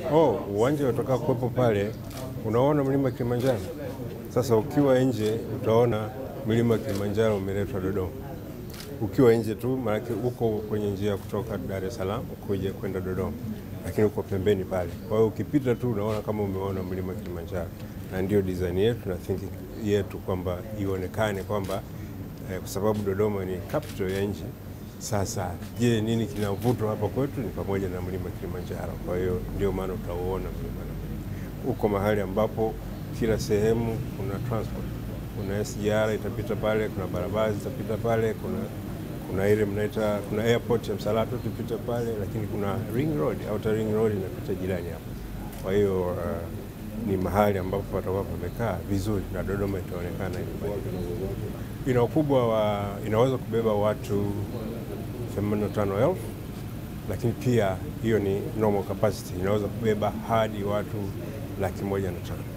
Oh, uwanja utakao kuwepo pale, unaona mlima Kilimanjaro. Sasa ukiwa nje utaona mlima Kilimanjaro umeletwa Dodoma, ukiwa nje tu, maanake uko kwenye njia ya kutoka Dar es Salaam kuja kwenda Dodoma, lakini uko pembeni pale. Kwa hiyo ukipita tu unaona kama umeona mlima Kilimanjaro, na ndio design yetu na thinking yetu kwamba ionekane kwamba eh, kwa sababu Dodoma ni capital ya nchi. Sasa je, nini kinavutwa hapa kwetu? Ni pamoja na mlima Kilimanjaro. Kwa hiyo ndio maana utauona mlima na uko mahali ambapo kila sehemu kuna transport, kuna SGR itapita pale, kuna barabara zitapita pale, kuna kuna ile mnaita kuna airport ya Msalato itapita pale, lakini kuna ring road, outer ring road inapita jirani hapo. Kwa hiyo uh, ni mahali ambapo patakuwa pamekaa vizuri na Dodoma itaonekana hivi. Ina ukubwa wa inaweza kubeba watu 85,000 lakini pia hiyo ni normal capacity, inaweza kubeba hadi watu laki moja na tano.